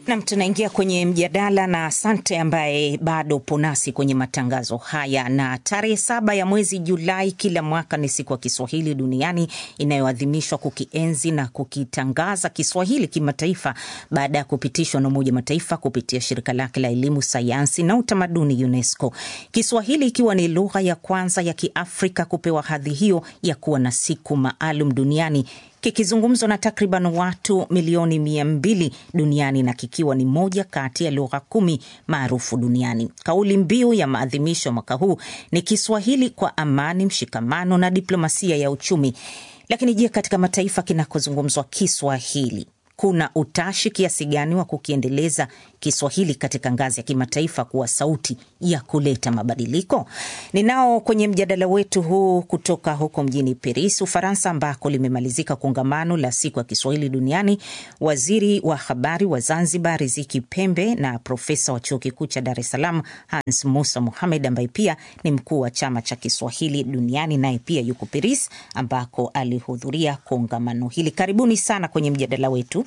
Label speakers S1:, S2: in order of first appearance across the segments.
S1: Nam, tunaingia kwenye mjadala na asante ambaye bado upo nasi kwenye matangazo haya. Na tarehe saba ya mwezi Julai kila mwaka ni siku ya Kiswahili duniani inayoadhimishwa kukienzi na kukitangaza Kiswahili kimataifa baada ya kupitishwa na Umoja Mataifa kupitia shirika lake la elimu, sayansi na utamaduni UNESCO, Kiswahili ikiwa ni lugha ya kwanza ya Kiafrika kupewa hadhi hiyo ya kuwa na siku maalum duniani kikizungumzwa na takriban watu milioni mia mbili duniani na kikiwa ni moja kati ya lugha kumi maarufu duniani. Kauli mbiu ya maadhimisho mwaka huu ni Kiswahili kwa amani, mshikamano na diplomasia ya uchumi. Lakini je, katika mataifa kinakozungumzwa Kiswahili kuna utashi kiasi gani wa kukiendeleza Kiswahili katika ngazi ya kimataifa kuwa sauti ya kuleta mabadiliko? Ninao kwenye mjadala wetu huu kutoka huko mjini Paris, Ufaransa, ambako limemalizika kongamano la siku ya Kiswahili duniani, waziri wa habari wa Zanzibar Riziki Pembe na profesa wa chuo kikuu cha Dar es Salaam Hans Musa Muhamed, ambaye pia ni mkuu wa chama cha Kiswahili duniani, naye pia yuko Paris ambako alihudhuria kongamano hili. Karibuni sana kwenye mjadala wetu.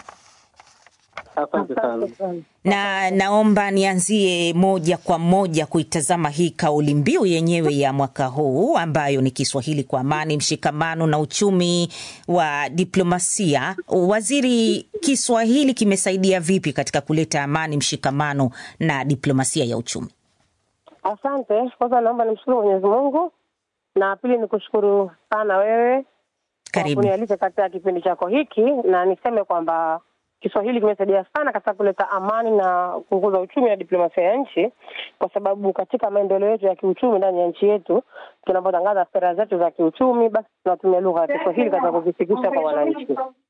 S2: Asante sana.
S1: Na naomba nianzie moja kwa moja kuitazama hii kauli mbiu yenyewe ya mwaka huu ambayo ni Kiswahili kwa amani, mshikamano na uchumi wa diplomasia. Waziri, Kiswahili kimesaidia vipi katika kuleta amani, mshikamano na diplomasia ya uchumi?
S3: Asante. Kwanza naomba nimshukuru Mwenyezi Mungu, na pili ni kushukuru sana wewe kwa
S1: Karibu.
S3: kunialika katika kipindi chako hiki, na niseme kwamba Kiswahili kimesaidia sana katika kuleta amani na kukuza uchumi na diplomasia ya nchi, kwa sababu katika maendeleo yetu ya kiuchumi ndani ya nchi yetu, tunapotangaza sera zetu za kiuchumi, basi tunatumia lugha ya Kiswahili katika kuzifikisha kwa wananchi,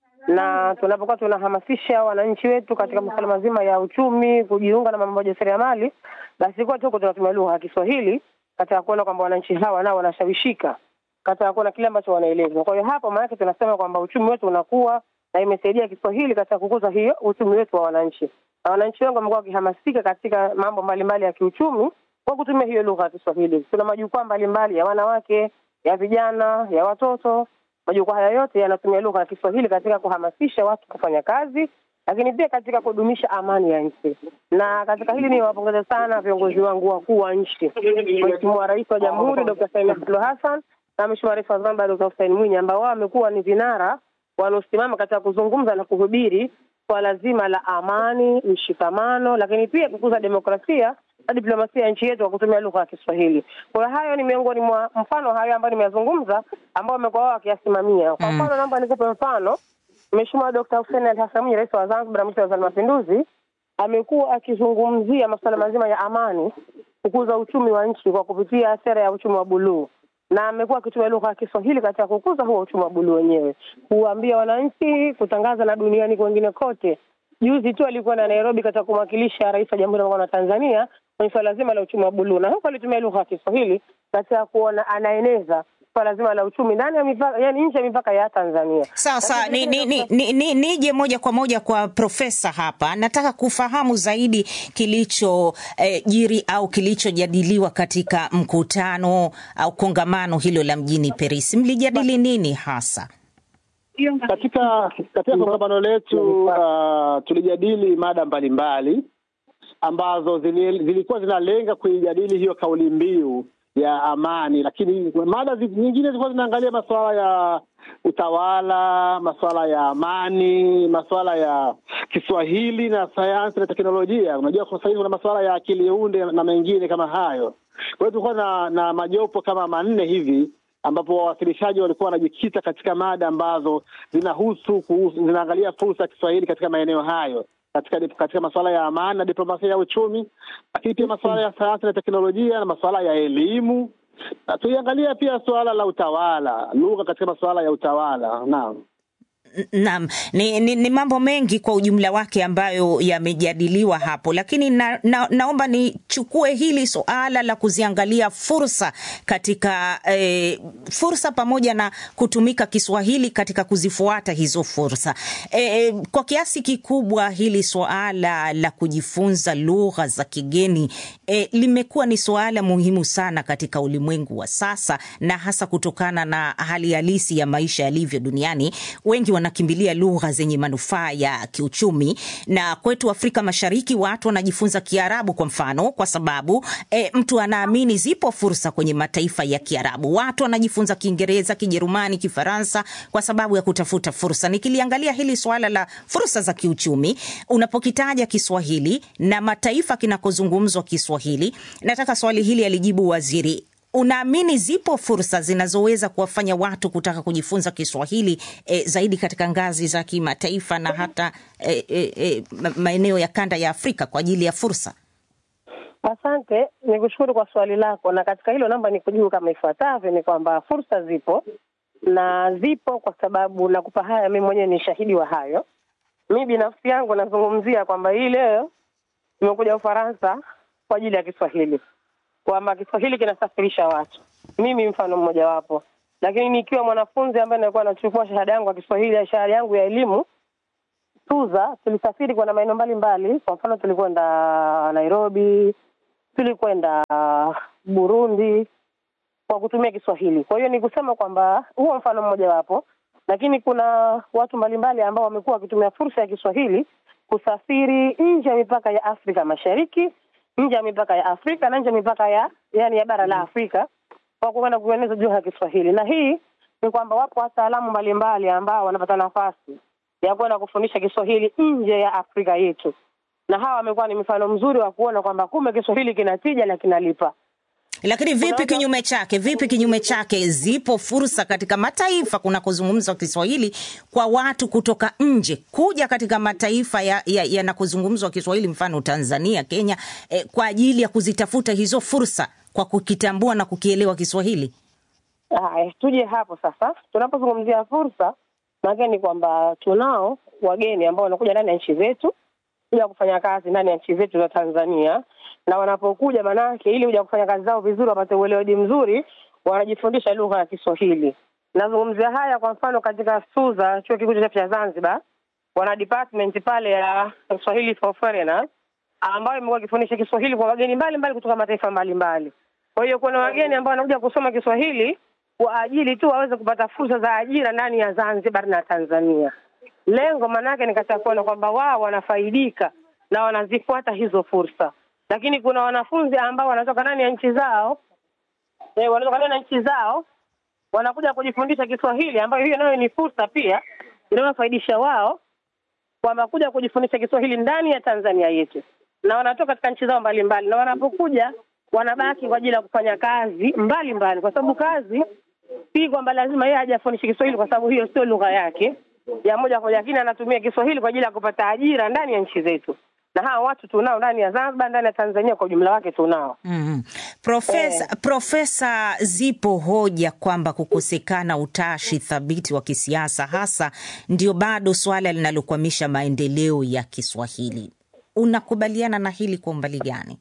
S3: na tunapokuwa tunahamasisha wananchi wetu katika masuala mazima ya uchumi, kujiunga na mambo ya ujasiriamali, basi kote huko tunatumia lugha ya Kiswahili katika kuona kwamba wananchi hawa nao wanashawishika katika kuona kile ambacho wanaelezwa. Kwa hiyo hapo maanake tunasema kwamba uchumi wetu unakuwa na imesaidia Kiswahili katika kukuza hiyo uchumi wetu wa wananchi, na wananchi wengi wamekuwa wakihamasika katika mambo mbalimbali ya kiuchumi kwa kutumia hiyo lugha ya Kiswahili. Kuna majukwaa mbalimbali ya wanawake, ya vijana, ya watoto. Majukwaa haya yote yanatumia lugha ya Kiswahili katika kuhamasisha watu kufanya kazi, lakini pia katika kudumisha amani ya nchi. Na katika hili niwapongeze sana viongozi wangu wakuu wa nchi, Mheshimiwa Rais wa Jamhuri Dr. Samia Suluhu Hassan na Mheshimiwa Rais wa Zanzibar Dr. Hussein Mwinyi ambao wao wamekuwa ni vinara wanaosimama katika kuzungumza na kuhubiri swala zima la amani, mshikamano, lakini pia kukuza demokrasia na diplomasia ya nchi yetu kwa kutumia lugha ya Kiswahili. Kwa hiyo hayo ni miongoni mwa mfano hayo ambayo nimeyazungumza, ambao wamekuwa wao wakiyasimamia. Kwa mfano, naomba nikupe mfano. Mheshimiwa Dkt. Hussein Ali Hassan Mwinyi, rais wa Zanzibar na mwenyekiti wa Baraza la Mapinduzi, amekuwa akizungumzia masuala mazima ya amani, kukuza uchumi wa nchi kwa kupitia sera ya uchumi wa buluu na amekuwa akitumia lugha ya Kiswahili katika kukuza huo uchumi wa buluu wenyewe, kuambia wananchi, kutangaza na duniani kwengine kote. Juzi tu alikuwa na Nairobi katika kumwakilisha rais wa Jamhuri ya Muungano wa Tanzania kwenye swala zima la uchumi wa buluu, na huko alitumia lugha ya Kiswahili katika kuona anaeneza swala zima la uchumi ndani ya mipaka, yani nje ya mipaka ya Tanzania.
S1: Sawa sawa, ni, ni, ni, ni, ni, nije moja kwa moja kwa profesa hapa. Nataka kufahamu zaidi kilicho eh, jiri au kilichojadiliwa katika mkutano au kongamano hilo la mjini Paris. Mlijadili nini hasa?
S2: Katika katika kongamano letu uh, tulijadili mada mbalimbali ambazo zili, zilikuwa zinalenga kuijadili hiyo kauli mbiu ya amani, lakini mada zi- nyingine zilikuwa zinaangalia masuala ya utawala, masuala ya amani, masuala ya Kiswahili na sayansi na teknolojia. Unajua kwa sasa hivi kuna masuala ya akili unde na mengine kama hayo. Kwa hiyo tulikuwa na, na majopo kama manne hivi ambapo wawasilishaji walikuwa wanajikita katika mada ambazo zinahusu kuhusu, zinaangalia fursa ya Kiswahili katika maeneo hayo katika katika masuala ya amani na diplomasia ya uchumi, lakini pia masuala ya sayansi na teknolojia na masuala ya elimu. Na tuiangalia pia suala la utawala, lugha katika masuala ya utawala. Naam.
S1: Naam, ni, ni, ni mambo mengi kwa ujumla wake ambayo yamejadiliwa hapo, lakini na, na, naomba nichukue hili suala la kuziangalia fursa katika eh, fursa pamoja na kutumika Kiswahili katika kuzifuata hizo fursa. Eh, kwa kiasi kikubwa hili suala la kujifunza lugha za kigeni eh, limekuwa ni suala muhimu sana katika ulimwengu wa sasa, na hasa kutokana na hali halisi ya maisha yalivyo duniani. Wengi wanakimbilia lugha zenye manufaa ya kiuchumi, na kwetu Afrika Mashariki watu wanajifunza Kiarabu kwa mfano, kwa sababu e, mtu anaamini zipo fursa kwenye mataifa ya Kiarabu. Watu wanajifunza Kiingereza, Kijerumani, Kifaransa kwa sababu ya kutafuta fursa. Nikiliangalia hili swala la fursa za kiuchumi, unapokitaja Kiswahili na mataifa kinakozungumzwa Kiswahili, nataka swali hili alijibu waziri Unaamini zipo fursa zinazoweza kuwafanya watu kutaka kujifunza Kiswahili e, zaidi katika ngazi za kimataifa na hata e, e, e, maeneo ya kanda ya Afrika kwa ajili ya fursa?
S3: Asante, ni kushukuru kwa swali lako, na katika hilo namba ni kujibu kama ifuatavyo: ni kwamba fursa zipo na zipo kwa sababu nakupa haya, mimi mwenyewe ni shahidi wa hayo. Mi binafsi yangu nazungumzia kwamba hii leo nimekuja Ufaransa kwa ajili ya Kiswahili kwamba Kiswahili kinasafirisha watu, mimi mfano mmojawapo. Lakini nikiwa mwanafunzi ambaye nilikuwa nachukua shahada yangu ya Kiswahili, shahada yangu ya elimu TUZA, tulisafiri kwenda maeneo mbalimbali. Kwa mfano, tulikwenda Nairobi, tulikwenda Burundi kwa kutumia Kiswahili. Kwa hiyo ni kusema kwamba huo mfano mmojawapo, lakini kuna watu mbalimbali ambao wamekuwa wakitumia fursa ya Kiswahili kusafiri nje ya mipaka ya Afrika Mashariki nje ya mipaka ya Afrika na nje ya mipaka ya yani ya bara la Afrika kwa kuenda kueneza juu ya Kiswahili. Na hii ni kwamba wapo wataalamu mbalimbali ambao wanapata nafasi ya kwenda kufundisha Kiswahili nje ya Afrika yetu, na hawa wamekuwa ni mfano mzuri wa kuona kwamba kumbe Kiswahili kinatija na kinalipa.
S1: Lakini vipi kinyume chake? Vipi kinyume chake? Zipo fursa katika mataifa kunakozungumzwa Kiswahili kwa watu kutoka nje kuja katika mataifa yanakozungumzwa ya, ya Kiswahili, mfano Tanzania, Kenya, eh, kwa ajili ya kuzitafuta hizo fursa kwa kukitambua na kukielewa Kiswahili.
S3: Haya, tuje hapo sasa. Tunapozungumzia fursa, maana ni kwamba tunao wageni ambao wanakuja ndani ya nchi zetu kuja kufanya kazi ndani ya nchi zetu za Tanzania na wanapokuja manake, ili kuja kufanya kazi zao vizuri, wapate uelewedi mzuri, wanajifundisha lugha ya Kiswahili. Nazungumzia haya kwa mfano katika SUZA, chuo kikuu cha Zanzibar, wana department pale ya Swahili for foreigners ambayo imekuwa ikifundisha Kiswahili kwa wageni mbalimbali kutoka mataifa mbalimbali. Kwa hiyo kuna wageni ambao wanakuja kusoma Kiswahili kwa ajili tu waweze kupata fursa za ajira ndani ya Zanzibar na Tanzania. Lengo maanake ni katika kuona kwamba wao wanafaidika na wanazifuata hizo fursa lakini kuna wanafunzi ambao wanatoka ndani ya nchi zao e, wanatoka ndani ya nchi zao wanakuja kujifundisha Kiswahili, ambayo hiyo nayo ni fursa pia inayofaidisha wao kwamba kuja kujifundisha Kiswahili ndani ya Tanzania yetu, na wanatoka katika nchi zao mbalimbali, na wanapokuja wanabaki kwa ajili ya kufanya kazi mbalimbali mbali. Kwa sababu kazi si kwamba lazima yeye hajafundisha Kiswahili, kwa sababu hiyo sio lugha yake ya moja kwa moja, lakini anatumia Kiswahili kwa ajili ya kupata ajira ndani ya nchi zetu na hawa watu tunao ndani ya Zanzibar, ndani ya Tanzania kwa ujumla wake tunao.
S1: mm -hmm. Profesa, eh, Profesa, zipo hoja kwamba kukosekana utashi thabiti wa kisiasa hasa ndio bado swala linalokwamisha maendeleo ya Kiswahili. Unakubaliana na hili kwa umbali gani?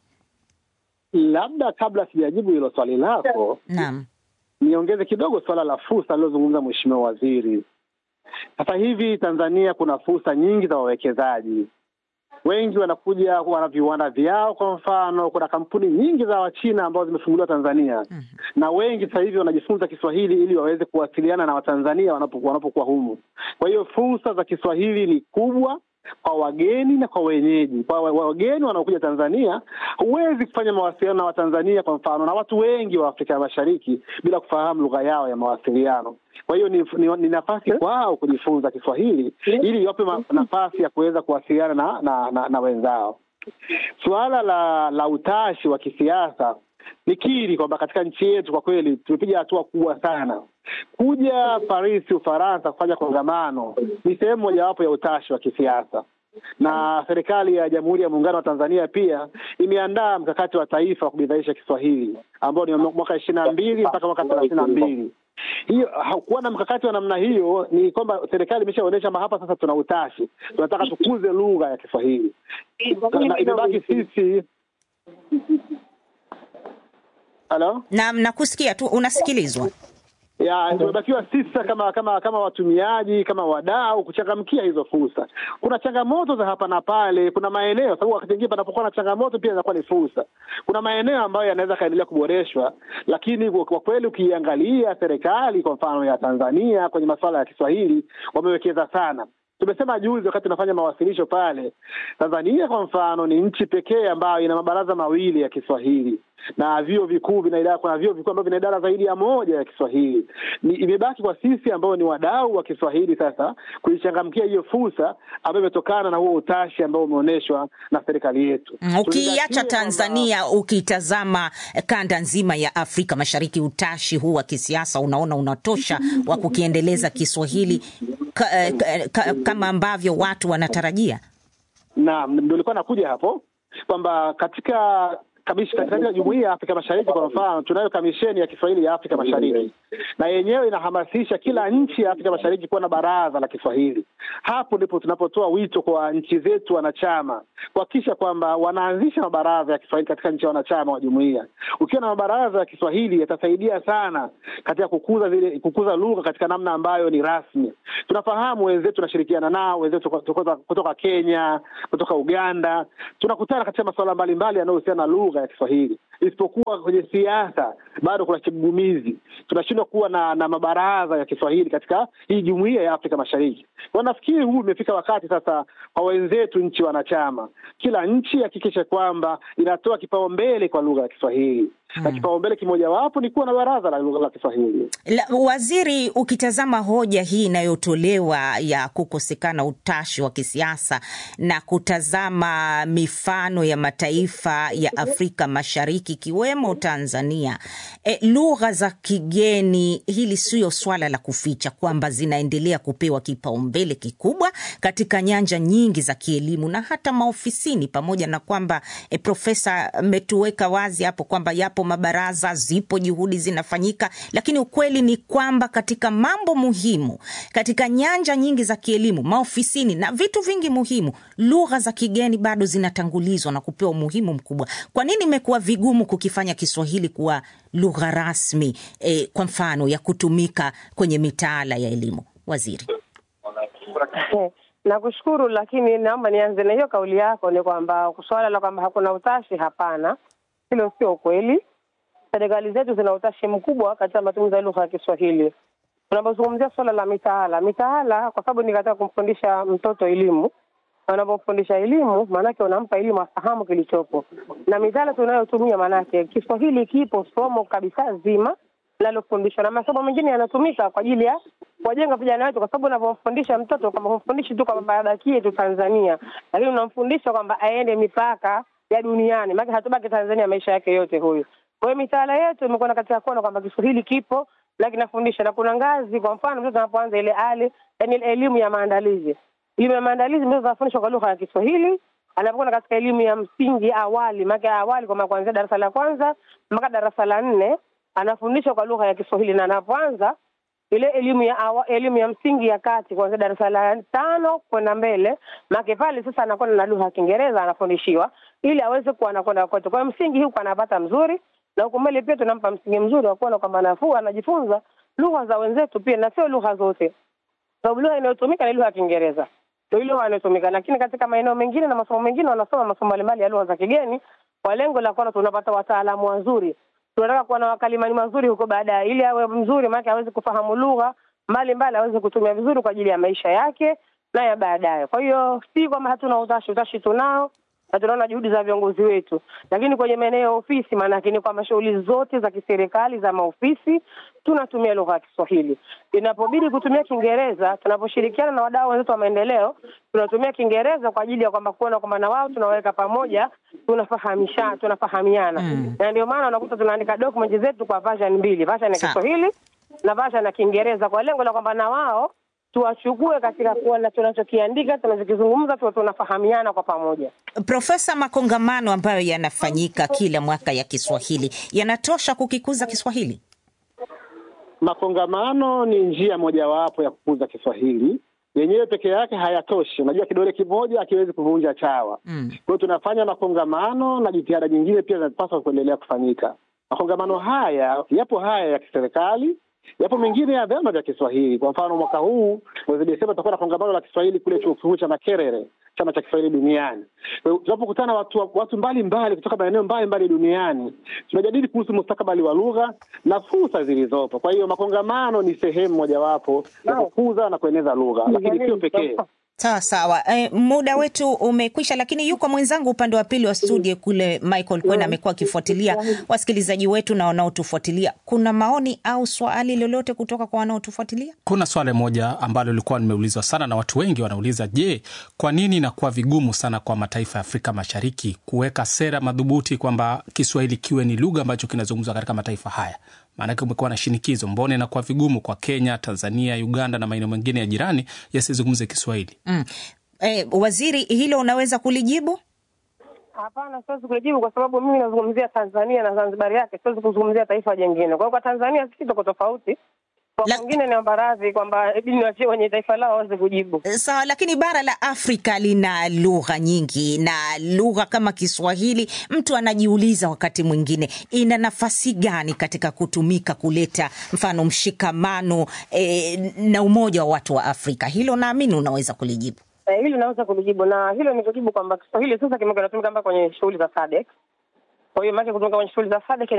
S2: Labda kabla sijajibu hilo swali lako,
S1: naam,
S2: niongeze kidogo swala la fursa alilozungumza Mheshimiwa Waziri. Sasa hivi Tanzania kuna fursa nyingi za wawekezaji wengi wanakuja, wana viwanda vyao. Kwa mfano, kuna kampuni nyingi za Wachina ambazo zimefunguliwa Tanzania mm -hmm. na wengi sasa hivi wanajifunza Kiswahili ili waweze kuwasiliana na Watanzania wanapokuwa wanapokuwa humu. Kwa hiyo fursa za Kiswahili ni kubwa kwa wageni na kwa wenyeji. Kwa wageni wanaokuja Tanzania, huwezi kufanya mawasiliano na Watanzania kwa mfano na watu wengi wa Afrika ya Mashariki bila kufahamu lugha yao ya mawasiliano. Kwa hiyo ni, ni, ni nafasi kwao kujifunza Kiswahili ili iwape nafasi ya kuweza kuwasiliana na, na, na, na wenzao. Suala la la utashi wa kisiasa nikiri kwamba katika nchi yetu kwa kweli tumepiga hatua kubwa sana. Kuja Paris, Ufaransa, kufanya kongamano ni sehemu mojawapo ya utashi wa kisiasa, na serikali ya Jamhuri ya Muungano wa Tanzania pia imeandaa mkakati wa taifa wa kubidhaisha Kiswahili ambao ni mwaka ishirini na mbili mpaka mwaka thelathini na mbili. Hiyo hakuwa na mkakati wa namna hiyo, ni kwamba serikali imeshaonyesha kwamba hapa sasa tuna utashi, tunataka tukuze lugha ya Kiswahili na imebaki sisi Halo?
S1: Naam, nakusikia tu, unasikilizwa.
S2: ya tumebakiwa sisi kama kama kama watumiaji kama wadau kuchangamkia hizo fursa. Kuna changamoto za hapa na pale, kuna maeneo sababu wakati mwingine panapokuwa na changamoto pia inakuwa ni fursa. Kuna maeneo ambayo yanaweza kaendelea kuboreshwa, lakini kwa kweli ukiangalia serikali kwa mfano ya Tanzania kwenye masuala ya Kiswahili wamewekeza sana. Tumesema juzi wakati tunafanya mawasilisho pale, Tanzania kwa mfano ni nchi pekee ambayo ina mabaraza mawili ya Kiswahili na vyuo vikuu vina idara, kuna vyuo vikuu ambavyo vina idara zaidi ya moja ya Kiswahili. Ni imebaki kwa sisi ambao ni wadau wa Kiswahili sasa kuichangamkia hiyo fursa ambayo imetokana na huo utashi ambao umeonyeshwa na serikali yetu.
S1: Ukiacha Tanzania, ukitazama kanda nzima ya Afrika Mashariki, utashi huu wa kisiasa unaona unatosha wa kukiendeleza Kiswahili ka, ka, ka, kama ambavyo watu wanatarajia?
S2: Naam, ndio nilikuwa nakuja hapo kwamba katika katika jumuiya ya Afrika Mashariki kwa mfano, tunayo kamisheni ya Kiswahili ya Afrika Mashariki, na yenyewe inahamasisha kila nchi ya Afrika Mashariki kuwa na baraza la Kiswahili. Hapo ndipo tunapotoa wito kwa nchi zetu wanachama kuhakikisha kwamba wanaanzisha mabaraza ya Kiswahili katika nchi ya wanachama wa jumuiya. Ukiwa na mabaraza ya Kiswahili yatasaidia sana katika kukuza zile kukuza lugha katika namna ambayo ni rasmi. Tunafahamu wenzetu, tunashirikiana nao wenzetu kutoka, kutoka Kenya, kutoka Uganda, tunakutana katika masuala mbalimbali yanayohusiana na lugha ya Kiswahili, isipokuwa kwenye siasa bado kuna kigugumizi. Tunashindwa kuwa na, na mabaraza ya Kiswahili katika hii jumuiya ya Afrika Mashariki. Kwa nafikiri huu umefika wakati sasa kwa wenzetu nchi wanachama, kila nchi hakikishe kwamba inatoa kipaumbele kwa lugha ya Kiswahili hmm. na kipaumbele kimojawapo ni kuwa na baraza la lugha la Kiswahili.
S1: La, waziri, ukitazama hoja hii inayotolewa ya kukosekana utashi wa kisiasa na kutazama mifano ya mataifa ya Afrika Mashariki ikiwemo Tanzania, e, lugha za kigeni, hili siyo swala la kuficha kwamba zinaendelea kupewa kipaumbele kikubwa katika nyanja nyingi za kielimu na hata maofisini, pamoja na kwamba e, Profesa ametuweka wazi hapo kwamba yapo mabaraza, zipo juhudi zinafanyika, lakini ukweli ni kwamba katika mambo muhimu, katika nyanja nyingi za kielimu, maofisini na vitu vingi muhimu, lugha za kigeni bado zinatangulizwa na kupewa umuhimu mkubwa. Kwa nini imekuwa vigumu kukifanya Kiswahili kuwa lugha rasmi eh, kwa mfano ya kutumika kwenye mitaala ya elimu, waziri?
S3: Nakushukuru, lakini naomba nianze na hiyo kauli yako, ni kwamba suala la kwamba hakuna utashi, hapana, hilo sio ukweli. Serikali zetu zina utashi mkubwa katika matumizi ya lugha ya Kiswahili. Unapozungumzia suala la mitaala, mitaala kwa sababu ni katika kumfundisha mtoto elimu, na unapomfundisha elimu, maanake unampa elimu afahamu kilichopo, na mitaala tunayotumia, maanake Kiswahili kipo somo kabisa zima linalofundishwa, na masomo mengine yanatumika kwa ajili ya kuwajenga vijana wetu, kwa sababu unavyomfundisha mtoto kwamba humfundishi tu kwamba abakie tu Tanzania, lakini unamfundisha kwamba aende mipaka ya duniani, maana hatubaki Tanzania maisha yake yote huyu. Kwa hiyo mitaala yetu imekwenda katika kuona kwamba Kiswahili kipo na kinafundisha, na kuna ngazi. Kwa mfano mtoto anapoanza ile ali, yani elimu ya maandalizi, elimu ya maandalizi mtoto anafundishwa kwa lugha ya Kiswahili anapokwenda katika elimu ya msingi awali, maana awali kwa kuanzia darasa la kwanza mpaka darasa la nne anafundishwa kwa lugha ya Kiswahili, na anapoanza ile elimu ya awa, elimu ya msingi ya kati kuanzia darasa la tano kwenda mbele, maana pale sasa anakwenda na lugha ya Kiingereza anafundishiwa ili aweze kuwa anakwenda kote. Kwa hiyo msingi huko anapata mzuri, na huko mbele pia tunampa msingi mzuri wa kuona kwamba nafuu anajifunza lugha za wenzetu pia, na sio lugha zote, sababu lugha inayotumika ni lugha ya Kiingereza ndio ile inayotumika, lakini katika maeneo mengine na masomo mengine wanasoma masomo mbalimbali ya lugha za kigeni kwa lengo la kuona tunapata wataalamu wazuri tunataka kuwa na wakalimani mazuri huko baadaye, ili awe mzuri, maana aweze kufahamu lugha mbalimbali, aweze kutumia vizuri kwa ajili ya maisha yake na ya baadaye. Kwa hiyo si kwamba hatuna utashi, utashi tunao na tunaona juhudi za viongozi wetu, lakini kwenye maeneo ya ofisi, maanake ni kwamba shughuli zote za kiserikali za maofisi tunatumia lugha ya Kiswahili. Inapobidi kutumia Kiingereza, tunaposhirikiana na wadau wenzetu wa maendeleo, tunatumia Kiingereza kwa ajili ya kwamba kuona kwamba na wao tunaweka pamoja, tunafahamisha, tunafahamiana mm. na ndio maana unakuta tunaandika document zetu kwa version mbili, version ya Kiswahili na version ya Kiingereza kwa lengo la kwamba na wao tuwachukue katika kuona tunachokiandika tunachokizungumza, tuwe tunafahamiana kwa pamoja.
S1: Profesa, makongamano ambayo yanafanyika kila mwaka ya Kiswahili yanatosha kukikuza Kiswahili?
S2: Makongamano ni njia mojawapo ya kukuza Kiswahili, yenyewe peke yake hayatoshi. Unajua, kidole kimoja hakiwezi kuvunja chawa. mm. Kwa hiyo tunafanya makongamano na jitihada nyingine pia zinapaswa kuendelea kufanyika. Makongamano haya yapo haya ya kiserikali Yapo mengine ya vyama vya Kiswahili. Kwa mfano, mwaka huu mwezi Desemba tutakuwa na kongamano la Kiswahili kule chuo kikuu cha Makerere, chama cha Kiswahili duniani. Kwa hiyo tunapokutana watu watu mbalimbali kutoka maeneo mbalimbali duniani, tunajadili kuhusu mustakabali wa lugha na fursa zilizopo. Kwa hiyo makongamano ni sehemu mojawapo ya kukuza na kueneza lugha, lakini sio pekee.
S1: Sawa sawa. E, muda wetu umekwisha, lakini yuko mwenzangu upande wa pili wa studio kule, Michael Kwena amekuwa akifuatilia wasikilizaji wetu na wanaotufuatilia. Kuna maoni au swali lolote kutoka kwa wanaotufuatilia?
S4: Kuna swali moja ambalo lilikuwa nimeulizwa sana na watu wengi wanauliza, je, kwa nini inakuwa vigumu sana kwa mataifa ya Afrika Mashariki kuweka sera madhubuti kwamba Kiswahili kiwe ni lugha ambacho kinazungumzwa katika mataifa haya? Maanake umekuwa na shinikizo, mbona inakuwa vigumu kwa Kenya, Tanzania, Uganda na maeneo mengine ya jirani yasizungumze Kiswahili?
S1: Mm. E, waziri, hilo unaweza kulijibu?
S3: Hapana, siwezi kulijibu kwa sababu mimi nazungumzia Tanzania na Zanzibar yake, siwezi kuzungumzia taifa jingine. Kwa hiyo kwa Tanzania sisi tuko tofauti, kwa
S1: La-
S3: wengine niomba radhi kwamba ibidi niwachie wenye taifa lao waweze kujibu.
S1: Sawa, lakini bara la Afrika lina lugha nyingi, na lugha kama Kiswahili, mtu anajiuliza wakati mwingine ina nafasi gani katika kutumika kuleta mfano mshikamano eh, na umoja wa watu wa Afrika. Hilo naamini unaweza kulijibu.
S3: Eh, hili naweza kulijibu na hilo ni kujibu kwamba Kiswahili sasa kimekuwa kinatumika mpaka kwenye shughuli za SADC. Kwa hiyo maana kutumika kwenye shughuli za SADC